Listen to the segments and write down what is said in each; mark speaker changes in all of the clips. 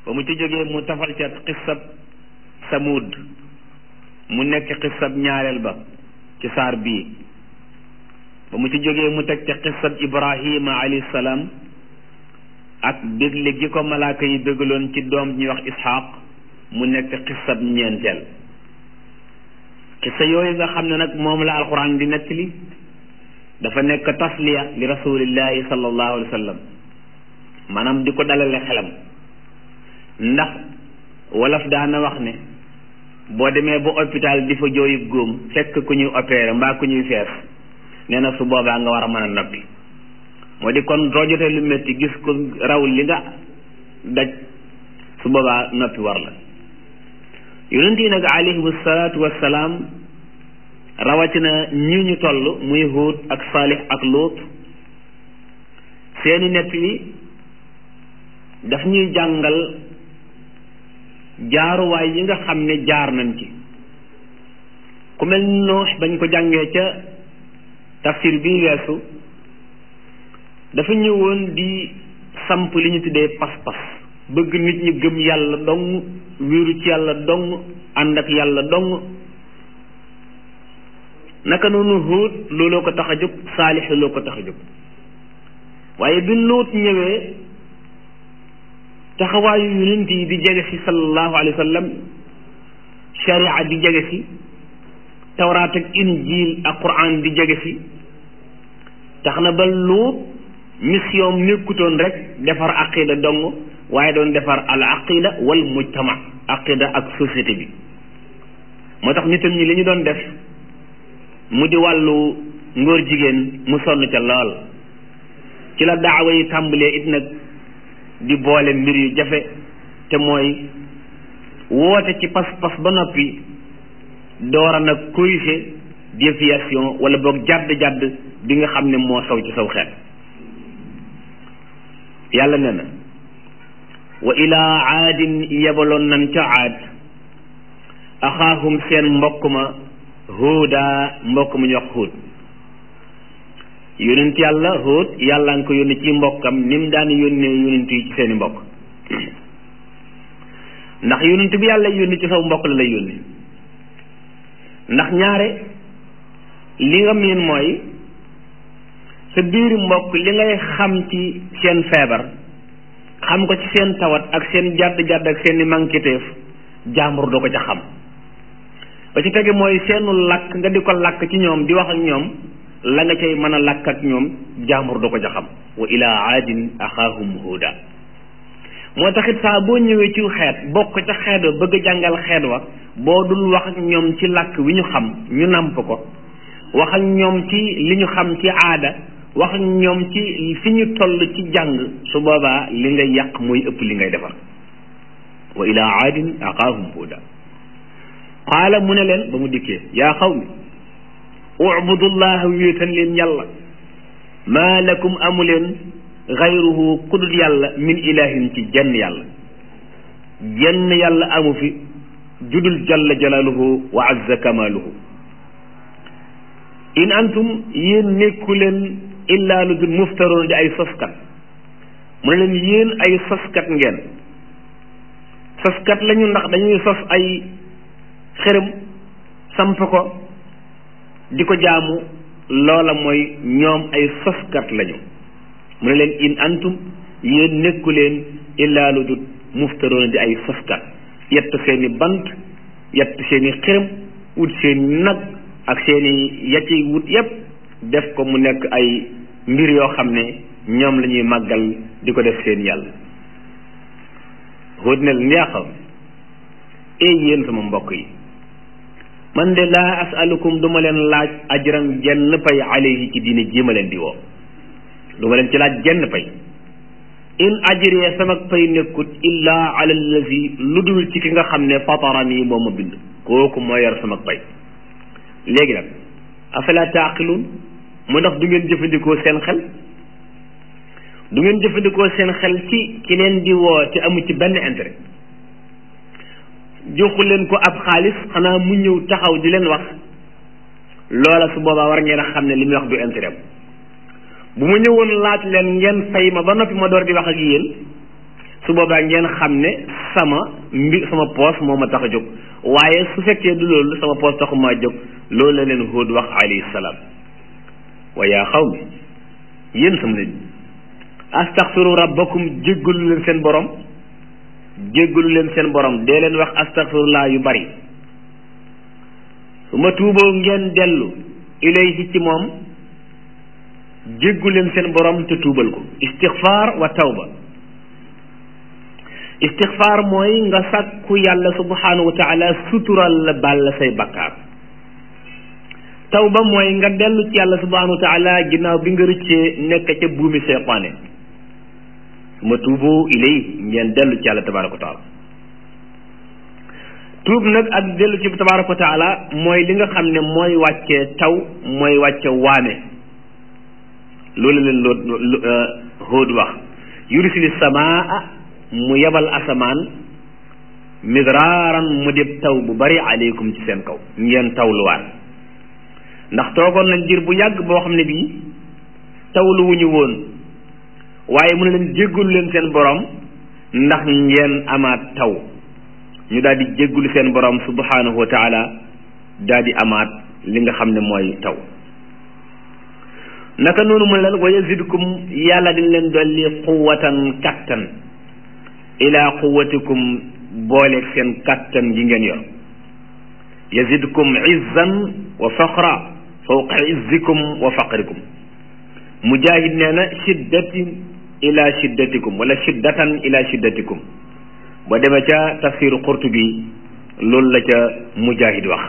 Speaker 1: ba mu ci jógee mu tafal ca xissab samud mu nekk xissab ñaareel ba ci saar bii ba mu ci jógee mu teg ca xissab ibrahima alayhi salaam ak bégle gi ko malaaka yi bégaloon ci doom ñuy wax isxaq mu nekk xissab ñeenteel xissa yooyu nga xam ne nag moom la alquran di nettali dafa nekk tasliya li rasulillahi sallallahu alayhi wa sallam maanaam di ko dalale xelam ndax wolof daana wax ne boo demee ba hôpital di fa jooyub góom fekk ku ñuy opéré mbaa ku ñuy fees nee na su boobaa nga war a mën a noppi moo di kon doo jotee lu métti gis ko raw li nga daj su boobaa noppi war la yonent yi nag alayhimu salaatu wassalaam rawatina ñi ñu toll muy Huud ak Saalix ak Luut seeni nett li daf ñuy jàngal jaaruwaay yi nga xam ne jaar nañ ci ku mel Nuux bañ ko jàngee ca tafsir bi weesu dafa ñëwoon di samp li ñu tuddee pas-pas bëgg nit ñi gëm yàlla dong wéeru ci yàlla dong ànd ak yàlla dong naka noonu Huud looloo ko tax a jóg Saalix looloo ko tax a jóg waaye bi Luut ñëwee taxawaayu yonent yi di jege si sallallahu alayhi wa sallam sharia di jege si tawraat ak injil ak quran di jege si tax na ba Luut mission nekkutoon rek defar aqida dong waaye doon defar al aqida wal mujtama aqida ak société bi moo tax nitam ñi li ñu doon def mu di wàllu ngóor jigéen mu sonn ca lool ci la daawa yi tàmbalee it nag di boole mbir yu jafe te mooy woote ci pas-pas ba noppi doora nag corriger déviation wala boog jàdd-jàdd bi nga xam ne moo saw ci saw xeet yàlla ne na wa ilaa aadin yebaloon nan ca aad axaahum seen mbokk ma huuda mbokk mu ñu wax huud yonent yàlla huud yàlla nga ko yónni ci mbokkam ni mu daan yónnee yonent yi ci seeni mbokk ndax yonent bi yàlla yónni ci saw mbokk la lay yónni ndax ñaare li nga miin mooy sa biiri mbokk li ngay xam ci seen feebar xam ko ci seen tawat ak seen jàdd-jàdd ak seen i mànkiteef jaambur doo ko ca xam ba ci tege mooy seenu làkk nga di ko làkk ci ñoom di wax ak ñoom la nga cay mën a làkk ak ñoom jaambur doo ko ca xam wa ilaa aadin axaahum huuda moo taxit saa boo ñëwee ci xeet bokk ca xeet wa bëgg a jàngal xeet wa boo dul wax ak ñoom ci làkk wi ñu xam ñu nàmp ko wax ak ñoom ci li ñu xam ci aada wax ak ñoom ci fi ñu toll ci jàng su boobaa li ngay yàq mooy ëpp li ngay defar wa ilaa aadin axaahum huuda qaala mu ne leen ba mu dikkee yaa xawmi ubudullaha wéetan leen yàlla maa lakum amu leen xayruhu kudut yàlla min ilahin ci jenn yàlla jenn yàlla amu fi judul jalla jalaaluhu wa azza kamaaluhu in antum yéen nekku leen illaa lu dul muftaroon di ay soskat mu ne leen yéen ay soskat ngeen soskat lañu ndax dañuy sos ay xërëm samp ko di ko jaamu loola mooy ñoom ay soskat lañu mu ne leen in antum yéen nekku leen illaa lu dul muftaroon di ay soskat yett seeni bant yett seeni xërëm wut seeni nag ak seeni yacci wut yépp def ko mu nekk ay mbir yoo xam ne ñoom la ñuy màggal di ko def seen yàlla xóot ne leen yaa xam ee yéen sama mbokk yi man de laa asalukum du ma leen laaj ajran jenn pay alayhi ci diine ji ma leen di woo du ma leen ci laaj jenn pay in ajriya sama pay nekkut illaa ala allazi lu dul ci ki nga xam ne fatarani moo ma bind kooku moo yor sama pay léegi nag afala taaqiluun mu ndax du ngeen jëfandikoo seen xel du ngeen jëfandikoo seen xel ci ki leen di woo te amu ci benn intérêt joxu leen ko ab xaalis xanaa mu ñëw taxaw di leen wax loola su boobaa war ngeen a xam ne li muy wax du intérêt bu ma ñëwoon laaj leen ngeen fay ma ba noppi ma door di wax ak yéen su boobaa ngeen xam ne sama mbi sama poos moo ma tax a jóg waaye su fekkee du loolu sama poos taxu maa jóg loolu la leen Huud wax alayhi salaam wa yaa xawmi yéen sama nit astaxfiru rabbakum jéggalu leen seen borom jéggalu leen seen borom dee leen wax astaxfirullah yu bari su ma tuuboo ngeen dellu ilayhi ci moom jéggu leen seen borom te tuubal ko istixfaar wa tawba istixfaar mooy nga sàkku yàlla subhanahu wa taala sutural la baal la say bakkaar tawba mooy nga dellu ci yàlla subhanahu wa taala ginnaaw bi nga rëccee nekk ca buumi seytaane su ma tuubu ilayhi ngeen dellu ci yàlla tabaraka wa taala tuub nag ak dellu ci tabaraka wa taala mooy li nga xam ne mooy wàcce taw mooy wàcce waame loolu leen loo Hóod wax yursili samaa mu yebal asamaan midraaran mu dib taw bu bari aleykum ci seen kaw ngeen tawluwaat ndax toogoon nañ jir bu yàgg boo xam ne bii tawlu wu ñu woon waaye mu ne leen jéggulu leen seen borom ndax ngeen amaat taw ñu daal di jéggulu seen borom subhanahu wa taala daal di amaat li nga xam ne mooy taw naka noonu mu leen wa yazidkum yàlla dañ leen dolli quwatan kattan ila quwatikum booleeg seen kattan gi ngeen yor yazidkum izzan wa faqra fawqa izzikum wa faqrikum mujahid nee na shiddatin ila shiddatikum wala shiddatan ila shiddatikum ba demee ca tafsiru qurtubi loolu la ca mujahid wax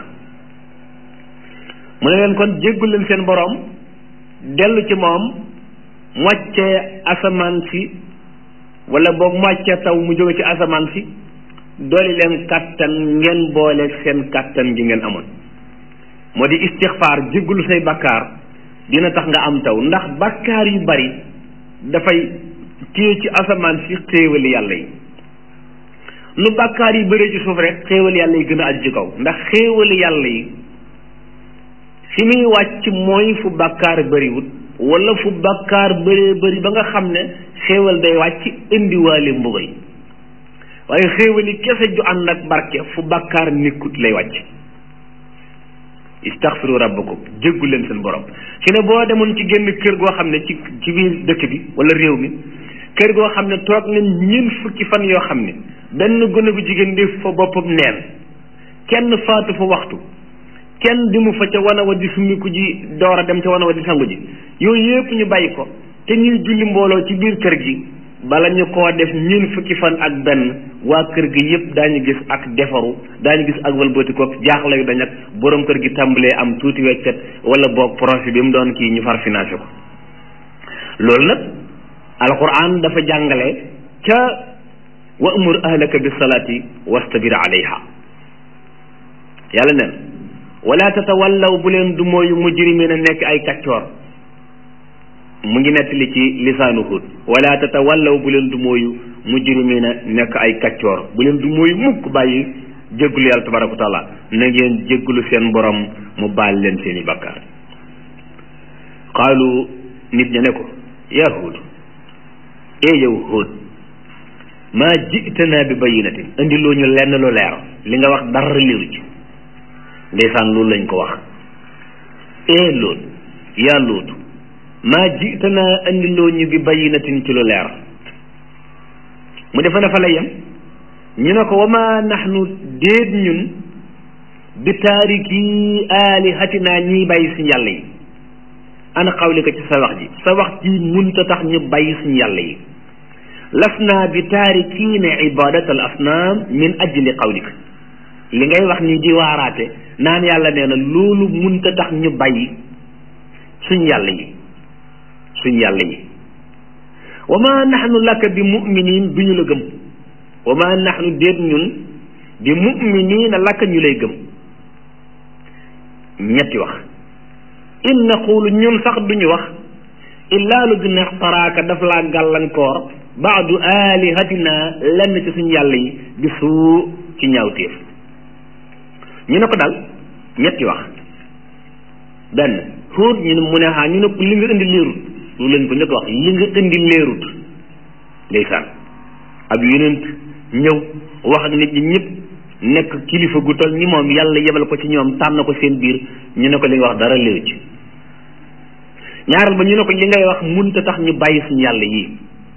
Speaker 1: mu ne leen kon jéggul leen seen boroom dellu ci moom moccee asamaan si wala boog moccee taw mu jóge ci asamaan si dooli leen kàttan ngeen booleeg seen kàttan gi ngeen amoon moo di istixfaar jéggulu say bakkaar dina tax nga am taw ndax bakkaar yu bari dafay téye ci asamaan si xéewali yàlla yi nu bakkaar yi bëree ci suuf rek xéewali yàlla yi gën a aju ci kaw ndax xéewali yàlla yi fi muy wàcc mooy fu bàkkaar bëriwut wala fu bàkkaar bëree bëri ba nga xam ne xéewal day wàcc indiwaale mbugal waaye xéewali kese ju ànd ak barke fu bàkkaar nekkut lay wàcc istaxfiru rabbakum jéggu leen seen borom fi ne boo demoon ci génn kër goo xam ne ci ci biir dëkk bi wala réew mi kër goo xam ne toog nañ ñeent fukki fan yoo xam ne benn gone gu jigéen def fa boppam neen kenn faatu fa waxtu kenn di mu fa ca wana wa di summiku ji door a dem ca wana wa di sangu ji yooyu yëpp ñu bàyyi ko te ñuy julli mbooloo ci biir kër gi bala ñu koo def ñun fukki fan ak benn waa kër gi yëpp daañu gis ak defaru daañu gis ak walbatikook jaaxle yu dañ ak borom kër gi tàmbalee am tuuti weccet wala boog projet bi mu doon kii ñu far financé ko loolu nag alquran dafa jàngale ca wa amur ahlaka bis salaati wastabir alayha yàlla neen wala tatawallaw bu leen du mooyu mujrimina nekk ay kaccoor mu ngi nettali ci lisaanu Hud wala tatawallaw bu leen du mooyu mujrimina nekk ay kaccoor bu leen du mooyu mukk bàyyi jéggulu yàlla tabaraka wa taala na ngeen jéggulu seen borom mu baal leen seeni bakkaar qaalu nit ña ne ko yaa Hud ee yow Hud maa ji'tanaa bi bayyinatin indiloo ñu lenn lu leer li nga wax dara liiru ci ndeysaan loolu lañ ko wax ee loolu yaa lootu maa jitanaa andiloo ñu bi bayinatin ci lu leer mu defa ne fa la yem ñu ne ko wa ma naxnu déet ñun bi taariki aalihatinaa ñiy bàyyi suñu yàlla yi ana xawlika ci sa wax ji sa wax ji munta tax ñu bàyyi suñu yàlla yi lasnaa bi taarikiina ibadat al asnaam min ajli qawlika li ngay wax ni di waaraate naan yàlla nee na loolu munta tax ñu bàyyi suñ yàlla yi suñ yàlla yi wa ma naxnu laka bi muminin du ñu la gëm wa ma naxnu déet ñun bi muminina laka ñu lay gëm ñetti wax in naqulu ñun sax duñu wax illaa lu dina xtaraaka daf laa gàllankoor baadu alihatina lenn ci suñ yàlla yi bi suu ci ñaawteef ñu ne ko daal ñetti wax benn Huud ñu ne mu ne xaa ñu ne li nga indi leerut loolu lañ ko njëkk wax li nga indi leerut ndeysaan ab yonent ñëw wax ak nit ñi ñëpp nekk kilifa gu toll ni moom yàlla yebal ko ci ñoom tànn ko seen biir ñu ne ko li nga wax dara léew ci ñaareel ba ñu ne ko li ngay wax munta tax ñu bàyyi suñu yàlla yii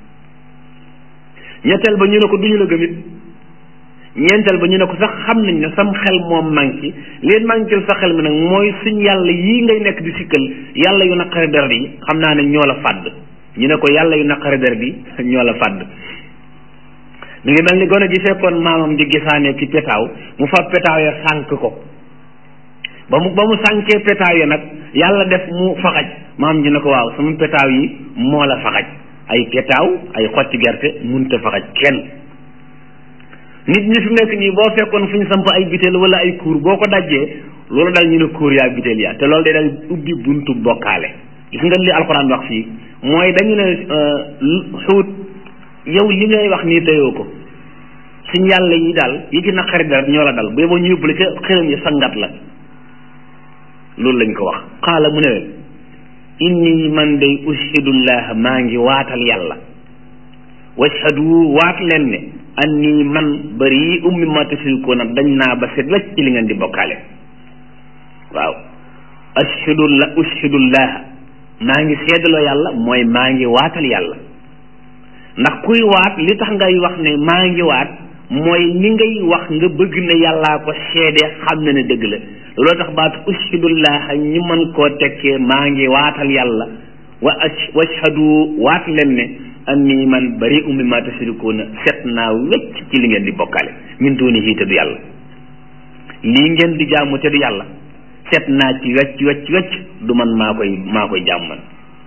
Speaker 1: ñetteel ba ñu ne ko duñu la gëmit ñeenteel ba ñu ne ko sax xam nañ ne sam xel moom manqué leen manqué sa xel mi nag mooy suñ yàlla yii ngay nekk di sikkal yàlla yu naqari deret yi xam naa ne ñoo la fàdd ñu ne ko yàlla yu naqari deret yi ñoo la fàdd mi ngi mel ni gone gi fekkoon maamam di gisaane ki petaaw mu fa petaaw ya sànk ko ba mu ba mu sànkee petaaw ya nag yàlla def mu faxaj maam ji ne ko waaw sama petaaw yi moo la faxaj ay petaaw ay xotti gerte munta faxaj kenn nit ñi fi mu nekk nii boo fekkoon fu ñu samp ay biteel wala ay kuur boo ko dajjee loolu dal ñu ne kuur yaa biteel yaa te loolu day dal ubbi buntu bokkaale gis nga li alxuraan wax fii mooy dañu ne xuut yow li ngay wax nii teyoo ko suñ yàlla yi daal yi ci naqari dara ñoo la dal bu yeboo ñu yóbbu la ca xëram yi sangat la loolu lañ ko wax xaala mu ne leen inni man day ushidullah maa ngi waatal yàlla washhadu waat leen ne anni man bari ummi ma tushrikuuna dañ naa ba set wecc ci li ngeen di bokkaale waaw ashhadullah ushidullah maa ngi seedaloo yàlla mooy maa ngi waatal yàlla ndax kuy waat li tax ngay wax ne maa ngi waat mooy ni ngay wax nga bëgg ne yàllaa ko seede xam na ne dëgg la looloo tax baatu ushidullah ñu mën koo tekkee maa ngi waatal yàlla wa washhadu waat leen ne anni man bari ummi ma tushrikuuna set naa wecc ci li ngeen di bokkaale min duunihi te du yàlla lii ngeen di jaamu te du yàlla set naa ci wecc wecc wecc du man maa koy maa koy jaam man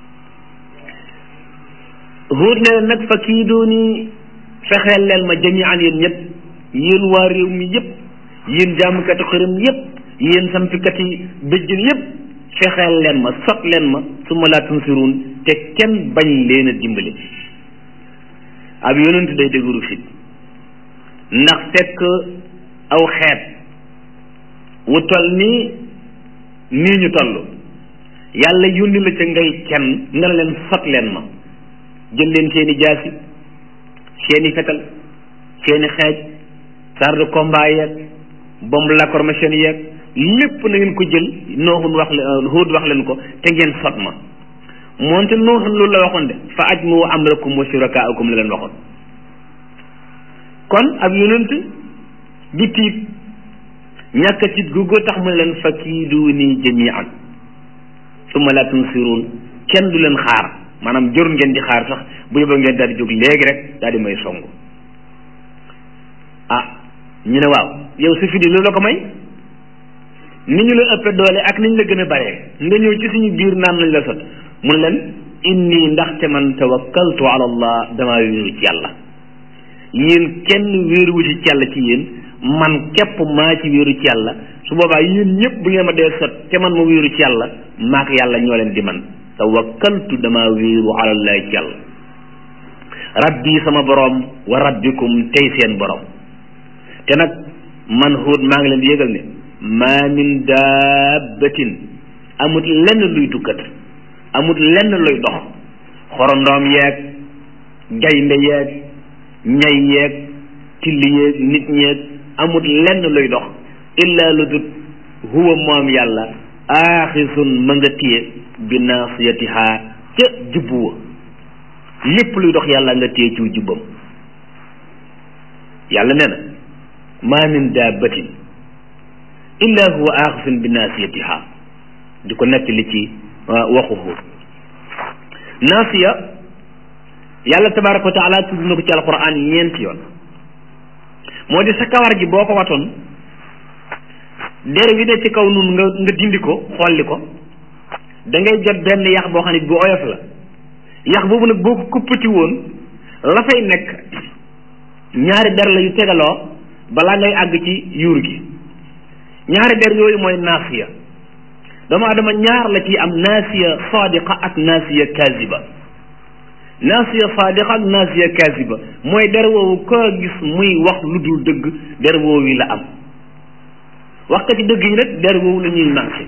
Speaker 1: huut ne leen nag fa kii dooni fexeel leen ma jamian yéen ñëpp yéen waa réew mi yëpp yéen jaamukati xërëm yëpp yéen sampikati bëjjën yëpp fexeel leen ma sot leen ma su ma laa tunsiruun te kenn bañ leen a dimbali ab yonent day dëgëru fit ndax fekk aw xeet wu toll nii nii ñu toll yàlla yónni la ca ngay kenn nga ne leen sot leen ma jël leen seeni jaasi seeni fetal seeni xeej char de combat yeeg bombe lacrymogène yeeg lépp na ngeen ko jël nooxun wax leen Huud wax leen ko te ngeen sot ma moonte nooxun loolu la waxoon de fa ajmu amrakum wa shurakaakum la leen waxoon kon ab yonent du tiit ñàkk a tiit googu tax mu ne leen fa kiiduuni jamian summa la tunsiruun kenn du leen xaar maanaam jor ngeen di xaar sax bu yóbboo ngeen daal di jóg léegi rek daal di may songu ah ñu ne waaw yow sa fidi loolu la ko may ni ñu la ëppee doole ak ni ñu la gën a baree nga ñëw ci suñu biir naan lañ la sot mun leen inni ndaxte man tawakkaltu ala allah damaa wéeru ci yàlla yéen kenn wéeruwu ci yàlla ci yéen man képp maa ci wéeru ci yàlla su boobaa yéen ñëpp bu ngeen ma dee sot te man ma wéeru ci yàlla maak yàlla ñoo leen di man tawakkaltu damaa wéeru ala allah ci yàlla rabbi sama borom wa rabbikum tey seen borom te nag man Huud maa ngi leen di yëgal ne maa min daabatin amut lenn luy dukkat amut lenn luy dox xorondoom yeeg gaynde yeeg ñay yeeg tilli yeeg nit ñeeg amut lenn luy dox illa lu dut huwa moom yàlla aaxisun ma nga téye bi naasiyatiha ca jubbu wa lépp luy dox yàlla nga téye ciw jubbam yàlla nee na maa min daabatin illa huwa aaxisun bi naasiyatiha di ko nekk li ci waxu Huud naasiya yàlla tabaraka wa taala tudd na ko ci alquran ñeenti yoon moo di sa kawar gi boo ko watoon der wi ne ci kaw nun nga nga dindi ko xolli ko da ngay jot benn yax boo xam ne bu oyof la yax boobu nag boo ko kuppati woon la fay nekk ñaari der la yu tegaloo balaa ngay àgg ci yuur gi ñaari der yooyu mooy naasiya doomu adama ñaar la ci am naasiya sadiqa ak naasiya kaziba naasiya sadiqa ak naasiya kaziba mooy der woowu koo gis muy wax lu dul dëgg der woowu yi la am waxkati dëgg yi nag der woowu la ñuy manqué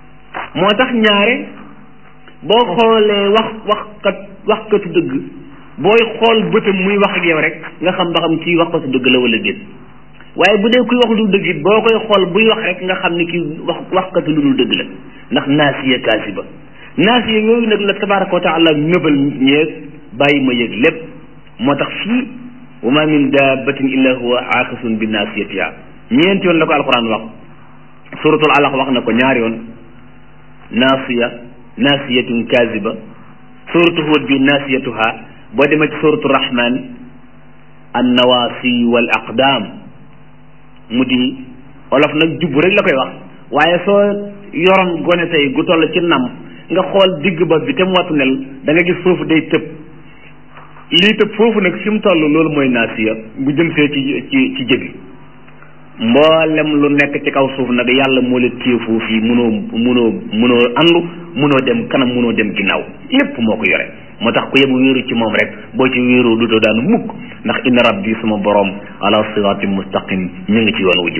Speaker 1: moo tax ñaare boo xoolee wax waxkat waxkatu dëgg booy xool bëtam muy wax ak yow rek nga xam ba xam kii wax ko su dëgg la wala déet waaye bu dee kuy wax lu dëgg it boo koy xool buy wax rek nga xam ni kii wax waxkatu lu dul dëgg la ndax naasiya kaasiba naasiya yooyu nag la tabaraka wa taala nëbal ñeeg bàyyi ma yëg lépp moo tax fii wa ma min dabbatin illa huwa aakisun bi naasiyatiha ñeenti yoon la ko alquran wax suratul alaq wax na ko ñaari yoon naasiya naasiyatun kaasiba suratu huud bi naasiyatuha boo demee ci suratu rahman an nawaasi wal aqdaam mu di olof nag jubbu rek la koy wax waaye soo yoroon gone tey gu toll ci nam nga xool digg bopp bi te mu wattu nel da nga gis foofu day tëb lii tëb foofu nag fi mu toll loolu mooy naasiya bu jëm see ci ci ci jëbi mboolem lu nekk ci kaw suuf nag yàlla moo la téye foofu yi munoo munoo munoo andu munoo dem kanam munoo dem ginnaaw lépp moo ko yore moo tax ku yebu wéeru ci moom rek boo ci wéeroo dutoo daanu mukk ndax inna rabbi suma borom ala siratin mustaqim ñu ngi ci yoon wu jub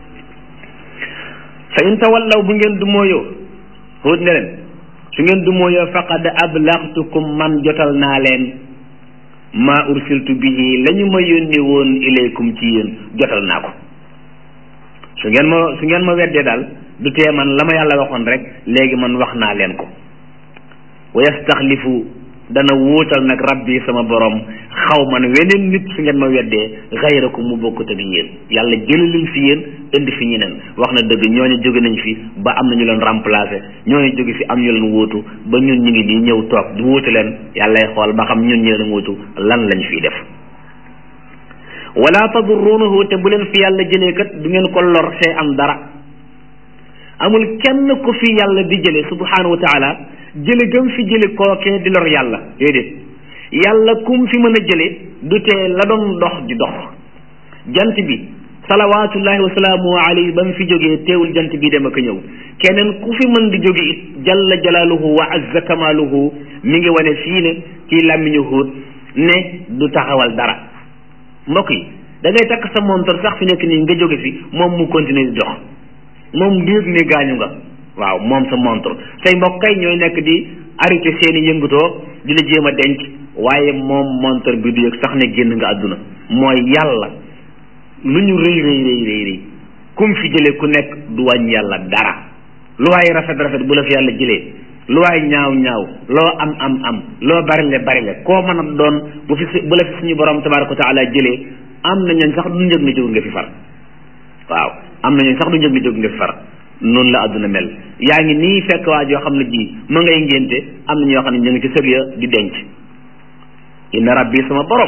Speaker 1: fa in tawallaw bu ngeen du mooyoo xóot ne leen su ngeen du mooyoo faqad ablaxtukum man jotal naa leen ma ursiltu bihi la ñu ma yónni woon ilaykum ci yéen jotal naa ko su ngeen ma su ngeen ma weddee daal du tee man la ma yàlla waxoon rek léegi man wax naa leen ko wa yastaxlifu dana wuutal nag rabbi sama borom xaw man weneen nit su ngeen ma weddee xayrakum mu bokkut ak yéen yàlla jëlalil fi yéen indi fi ñeneen wax na dëgg ñooñu jóge nañ fi ba am na ñu leen remplacé ñooñu jóge fi am ñu leen wóotu ba ñun ñu ngi nii ñëw toog di wuutu leen yàllay xool ba xam ñun ñu leen wóotu lan lañ fiy def wala tadurrunahu te bu leen fi yàlla jëlee kat du ngeen ko lor see am dara amul kenn ku fi yàlla di jële subhanahu wa taala jële gëm fi jële kookee di lor yàlla déedéet yàlla kum fi mën a jële du tee la doon dox di dox jant bi salawaatullahi wa salaamu alayhi ba mu fi jógee teewul jant bi dem ak ñëw keneen ku fi mën di jóge it jalla jalaaluhu wa azza kamaaluhu mi ngi wane fii ne ci làmmiñu Huud ne du taxawal dara mbokk yi da ngay takk sa montor sax fi nekk nii nga jóge fi moom mu continuer di dox moom du yëg ne gaañu nga waaw moom sa montre say mbokk kay ñooy nekk di arrêté seeni yëngutoo di la jéem a denc waaye moom montre bi du yëg sax ne génn nga àdduna mooy yàlla lu ñu rëy rëy rëy rëy rëy kum fi jëlee ku nekk du wàññ yàlla dara lu waaye rafet rafet bu la fi yàlla jëlee lu waaye ñaaw ñaaw loo am am am loo barile barile koo mën a doon bu fi bu la fi suñu borom tabaraka wa taala jëlee am na ñooñ sax du njëg ne jóg nga fi far waaw am na ñooñ sax du njëg ne jóg nga fi far noonu la àdduna mel yaa ngi nii fekk waa joo xam ne ji ma ngay ngénte am na ñoo xam ne ñu ngi ci sëg ya di denc inna rabbi sama borom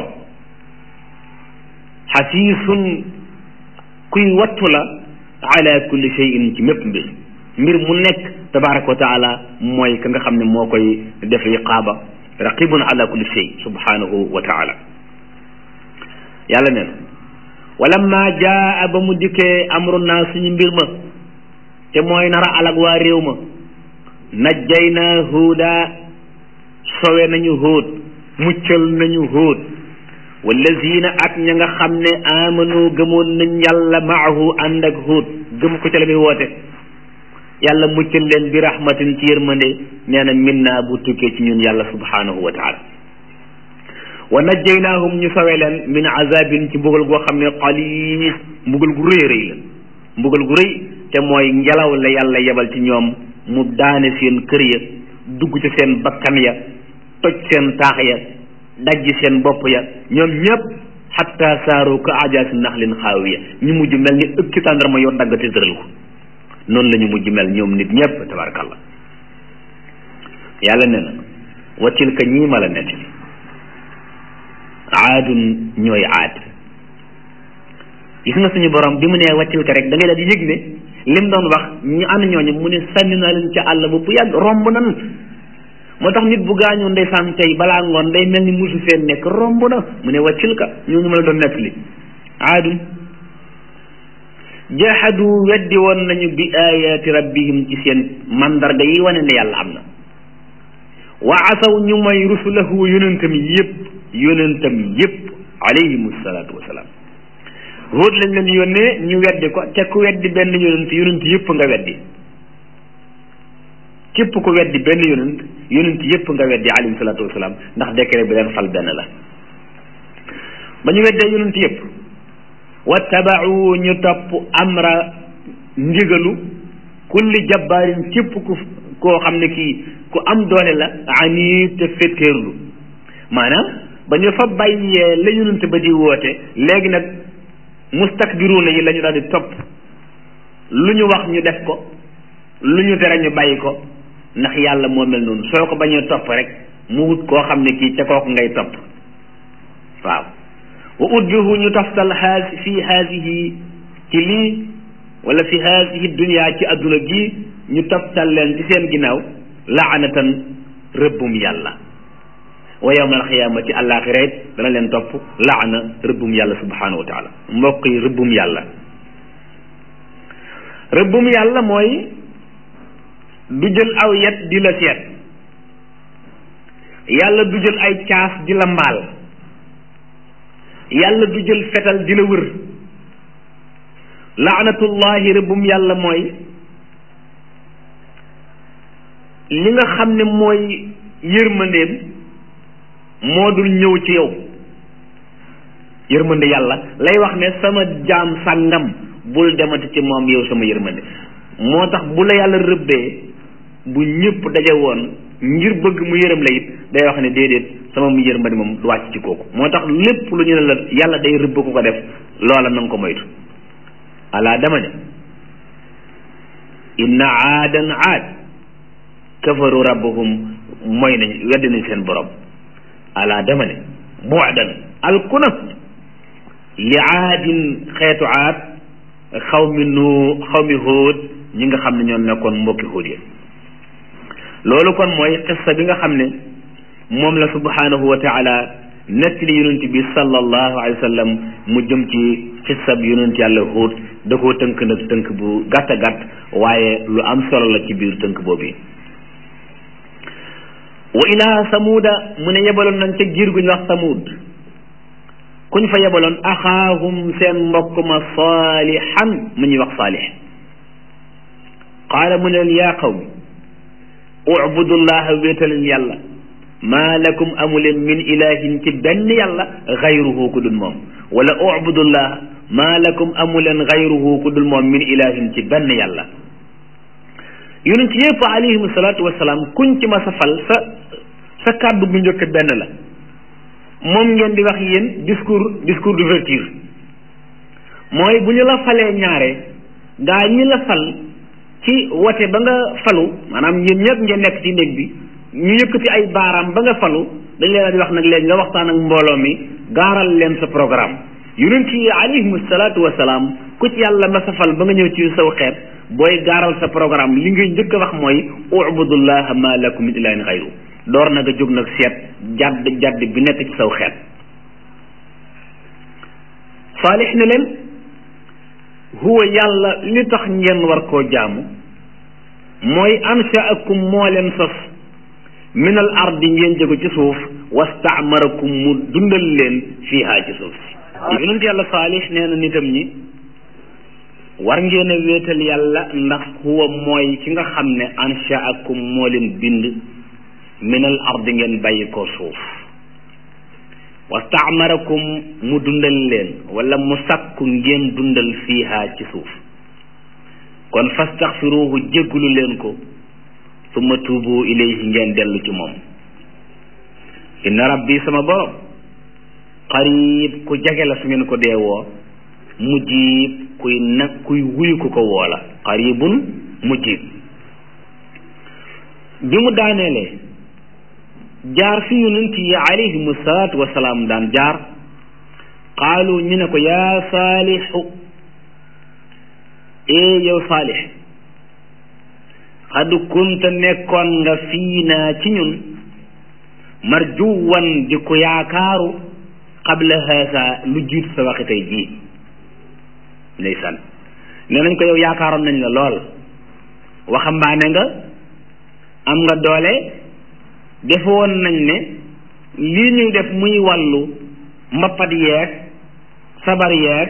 Speaker 1: xasiisun kuy wattu la ala kulli shay'in ci mépp mbir mbir mu nekk tabaraka wa taala mooy ka nga xam ne moo koy def riqaaba raqibun ala kulli shay subhanahu wa taala yàlla nee na walamma jaa ba mu dikkee amruna suñu mbir ma te mooy nara alag waa réew ma najjayna huuda sowe nañu hóot muccal nañu hóot wallazina ak ña nga xam ne amanu gëmoon nañ yàlla maahu ànd ak hóot gëm ko ca la muy woote yàlla muccal leen bi rahmatin ci yërmande nee na minna bu tukkee ci ñun yàlla subhanahu wa taala wa najjaynaahum ñu sowe leen min azabin ci mbugal goo xam ne xaliis mbugal gu rëy rëy la mbugal gu rëy te mooy ngelaw la yàlla yebal ci ñoom mu daane seen kër ya dugg ci seen bakkan ya toj seen taax ya dajji seen bopp ya ñoom ñëpp xatta saaru ka ajaasi naxlin xaawiya ñu mujj mel ni ëpp ci tàndarma yoo dagg te tëral ko noonu la ñu mujj mel ñoom nit ñëpp tabarakallah yàlla ne na wa tilka ñii ma la nettali aadun ñooy aad gis nga suñu borom bi mu nee wa tilka rek da ngay daal di yëg ne lim doon wax ñu ànd ñooñu mu ne sànni naa leen ca àll ba bu yàgg romb nan moo tax nit bu gaañoo ndeysaan tey balaa ngoon day mel ni musu feen nekk romb na mu ne wa tilka ñooñu ma la doon nettali aadun jahadu weddi woon nañu bi ayaati rabbihim ci seen mandarga yi wane ne yàlla am na wa asaw ñu mooy rusulahu yonentam yëpp yonentam yëpp alayhim salaatu wasalaam Huud lañ leen yónnee ñu weddi ko te ku weddi benn yonent yonent yëpp nga weddi képp ku weddi benn yonent yonent yépp nga weddi alayhi salaatu wasalaam ndax décret bi leen fal benn la ba ñu weddee yonent yépp wattabau ñu topp amra ndigalu kulli jabbaarin képp ku koo xam ne kii ku am doole la ani te fetteerlu maanaam ba ñu fa bàyyee la yonent ba di woote léegi nag mustakbiruuna yi la ñu daal di topp lu ñu wax ñu def ko lu ñu tere ñu bàyyi ko ndax yàlla moo mel noonu soo ko bañee topp rek mu wut koo xam ne kii ca kooku ngay topp waaw wa udbihu ñu taftal haas fi haasihi ci lii wala fi haasihi dunia ci adduna gi ñu taftal leen ci seen ginnaaw laanatan rëbbum yàlla wa yawma alxiyaamati àllaaxira it dana leen topp laana rëbbum yàlla subhanahu wa taala mbokk yi rëbbum yàlla rëbbum yàlla mooy du jël aw yet di la seet yàlla du jël ay caas di la mbaal yàlla du jël fetal di la wër laanatullahi rëbbum yàlla mooy li nga xam ne mooy yërmandeem moo dul ñëw ci yow yërmande yàlla lay wax ne sama jaam sàngam bul demati ci moom yow sama yërmande moo tax bu la yàlla rëbbee bu ñëpp daje woon ngir bëgg mu yërëm la it day wax ne déedéet sama mu yërmande moom du wàcc ci kooku moo tax lépp lu ñu ne la yàlla day rëbb ku ko def loola na nga ko moytu alaa dama ne inna aadan aad kafaru rabbahum mooy nañ weddi nañ seen borom alaa dama ne bu'dan alkuna li aadin xeetu aad xaw mi nu xaw mi hóot ñi nga xam ne ñoo nekkoon mbokki hóot yi loolu kon mooy xissa bi nga xam ne moom la subhanahu wa taala nettali yonent bi sallallahu alayhi wa sallam mu jëm ci xissa bi yonent yàlla hóot da koo tënk nag tënk bu gàtt a gàtt waaye lu am solo la ci biir tënk boobu wa ilaa samuuda mu ne yebaloon nañ ca giir gu ñu wax samuud kuñ fa yebaloon axaahum seen mbokk ma saalihan mu ñuy wax saalix qaala mu ne leen yaa qawmi ubudullaha wéetaleen yàlla maa lakum amuleen min ilahin ci benn yàlla xayruhu ku dul moom wala ubudullaha maa lakum amuleen xayruhu ku dul moom min ilahin ci benn yàlla yonent yëpp alayhim salaatu wasalaam kuñ ci ma sa fal sa sa kàddu bu njëkk benn la moom ngeen di wax yéen discours discours d'ouverture mooy bu ñu la falee ñaare gaa ñi la fal ci wote ba nga falu maanaam yéen ñëpp ngeen nekk ci néeg bi ñu yëkkati ay baaraam ba nga falu dañ leen di wax nag léegi nga waxtaan ak mbooloo mi gaaral leen sa programme yonent yi alayhim salaatu wasalaam ku ci yàlla ma sa fal ba nga ñëw ci saw xeet booy gaaral sa programme li ngay njëkk a wax mooy ubudullaha ma lakum min ilahin xayru door na nga jóg nag seet jadd jadd bi nekk ci saw xeet saalix ne leen huwa yàlla li tax ngeen war koo jaamu mooy anshaakum moo leen sos min al ardi ngeen jóge ci suuf wastaamarakum mu dundal leen fiihaa ci suuf si yonent yàlla saalix nee na nitam ñi war ngeen a wéetal yàlla ndax huwa mooy ki nga xam ne anshaakum moo leen bind minal ardi ngeen bàyyi ko suuf wastaamarakum mu dundal leen wala mu sakku ngeen dundal fiiha ci suuf kon fastaxfiruhu jéggulu leen ko summa tuubu ilayhi ngeen dellu ci moom inna rabbi sama borom qarib ku jege la su ngeen ko deewoo mujib kuy nag kuy wuyu ku ko woola qaribun mujib bi mu daaneelee jaar fi yonent yi alayhimu salaatu wasalaam daan jaar qaalu ñu ne ko yaa saalixu ee yow saalix xad kunta nekkoon nga fii naa ci ñun marjuwan di ko yaakaaru qabla haasa lu jiitu sa waxi tey jii ndeysaan nee nañ ko yow yaakaaroon nañ la lool waxambaane nga am nga doole defoon nañ ne lii ñuy def muy wàllu mbappat yeeg sabar yeeg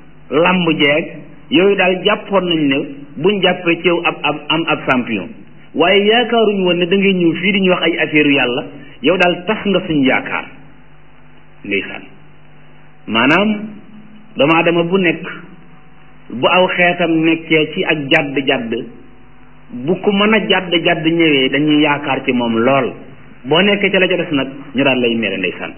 Speaker 1: lamb jeeg yooyu daal jàppoon nañ ne buñ jàppee ci yow ab ab am ab champion waaye yaakaaruñu woon ne da ngay ñëw fii di ñu wax ay affaire yàlla yow daal tas nga suñu yaakaar ndeysaan maanaam doomu aadama bu nekk bu aw xeetam nekkee ci ak jàdd jàdd bu ko mën a jàdd jàdd ñëwee dañuy yaakaar ci moom lool boo nekkee ca la ca des nag ñu daal lay mere ndeysaan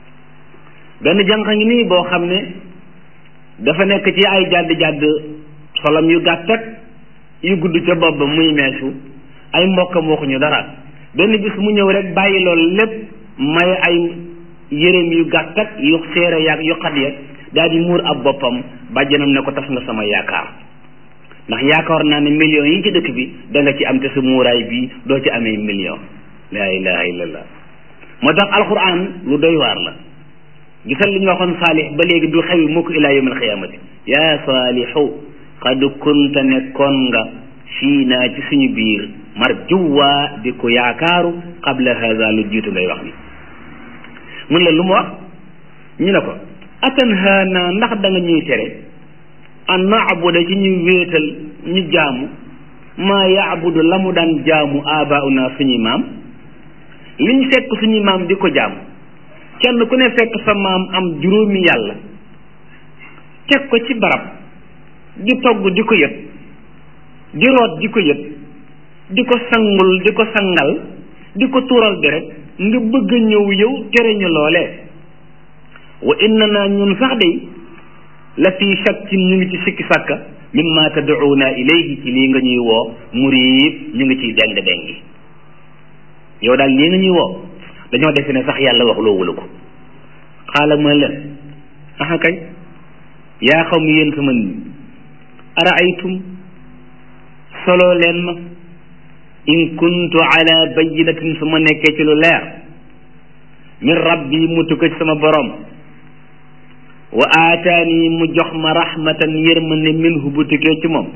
Speaker 1: benn jànq ngi nii boo xam ne dafa nekk ci ay jàdd jàdd xolam yu gàtt ak yu gudd ca bopp ba muy meesu ay mbokkam waxuñu dara benn bis mu ñëw rek bàyyi loolu lépp may ay yéreem yu gàtt ak yu seere yaag yu xat ya daal di muur ab boppam bàjjanam ne ko tas nga sama yaakaar ndax yaakaar naa ne millions yi ci dëkk bi da nga ci am te sa muuraay bi doo ci amee million laa ilaha illallah moo tax alquran lu doy waar la gisal li ñu waxoon saalix ba léegi du xewi mukk ilaa yawm alxiyamati yaa saalixu qad kunta nekkoon nga fii naa ci suñu biir marjuwa di ko yaakaaru qabla hada lu jiitu ngay wax ni mun la lu mu wax ñu ne ko atanhaana ndax da nga ñuy tere an naabuda ci ñu wéetal ñu jaamu maa yaabudu la mu daan jaamu abauna suñuy maam liñ fekk suñuy maam di ko jaamu kenn ku ne fekk sa maam am juróomi yàlla teg ko ci barab di togg di ko yët di root di ko yët di ko sangul di ko sangal di ko tuural deret nga bëgg a ñëw yow tere ñu loolee wa inna naa ñun sax de la fii shakkin ñu ngi ci sikki sàkka mimma tad'una ilayhi ci lii nga ñuy woo muriib ñu ngi ciy deng dengi yow daal lii nga ñuy woo dañoo defe ne sax yàlla wax loo wula ko xaala ma leen aha kañ yaa xaw mi yéen sama nit araaytum solo leen ma in kuntu ala bayinatin su ma nekkee ci lu leer min rabbi mu tukka ci sama borom wa aataani mu jox ma rahmatan yërmande minhu bu tukkee ci moom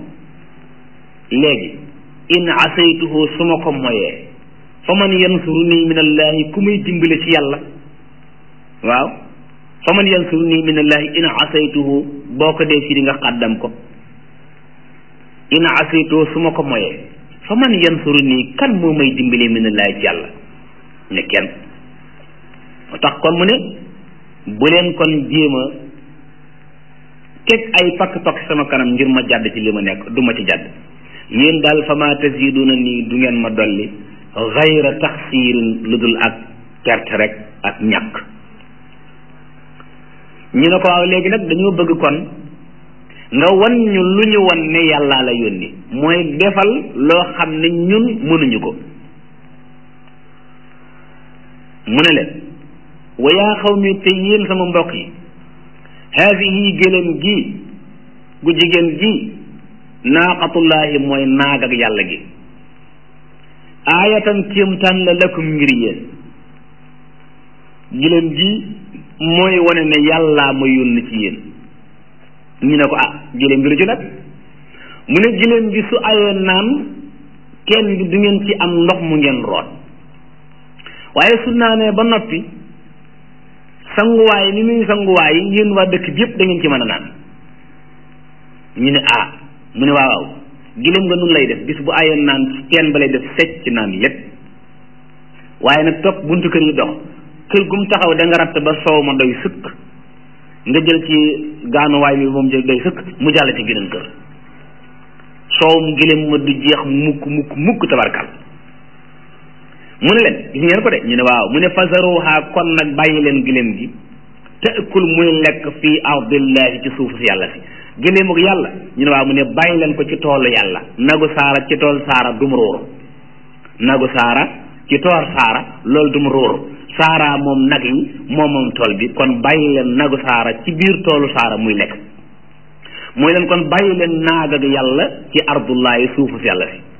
Speaker 1: léegi in asaytuhu su ma ko moyee fa man yansuruni min allahi ku muy dimbale ci yàlla waaw fa man yansuruni min allahi in asaytuhu boo ko dee firi nga xàddam ko in asaytuhu su ma ko moyee fa man yansuruni kan moo may dimbale min allahi ci yàlla ne kenn moo tax kon mu ne bu leen kon jéem a teg ay pakk-pakk sama kanam ngir ma jàdd ci li ma nekk du ma ci jàdd yéen daal fa ma taziduna nii du ngeen ma dolli xayra taxsiirin lu dul ak perte rek ak ñàkk ñu ne ko waaw léegi nag dañoo bëgg kon nga wan ñu lu ñu wan ne yàllaa la yónni mooy defal loo xam ne ñun mënuñu ko mu ne leen wa yaa xaw mi te yéen sama mbokk yi haadihi gëlëm gi gu jigéen gi naaqatullaahi mooy naag ak yàlla gi aayatan kéemtaan la lakum ngir yéen gëlëm gi mooy wane ne yàllaa ma yónni ci yéen ñu ne ko ah gëlëm gi lu ci nag mu ne gëlëm gi su ayee naan kenn gi du ngeen ci am ndox mu ngeen root waaye su naanee ba noppi sanguwaay ni muy sanguwaay yéen waa dëkk bi yëpp da ngeen ci mën a naan ñu ne ah mu ne waaw waaw giléem nga nun lay def bis bu ayoon naan ci teen ba lay def secc naan lépp waaye nag topp buntu kër yi dox kër gum taxaw da nga ratt ba soow ma doy sëkk nga jël ci gaanuwaay bi moom jël doy sëkk mu jàll ci geneen kër soowum giléem ma du jeex mukk mukk mukk tabarkal mu ne leen gis ngeen ko de ñu ne waaw mu ne fasaruha kon nag bàyyi leen giléem gi taakul muy lekk fii ardillahi ci suufu si yàlla si giléem ak yàlla ñu ne waaw mu ne bàyyi leen ko ci toolu yàlla nagu saara ci tool saara dum róoru nagu saara ci tool saara loolu dum róoru saara moom nag yi moom moom tool bi kon bàyyi leen nagu saara ci biir toolu saara muy lekk mooy leen kon bàyyi leen naag ak yàlla ci ardullahi suufu si yàlla si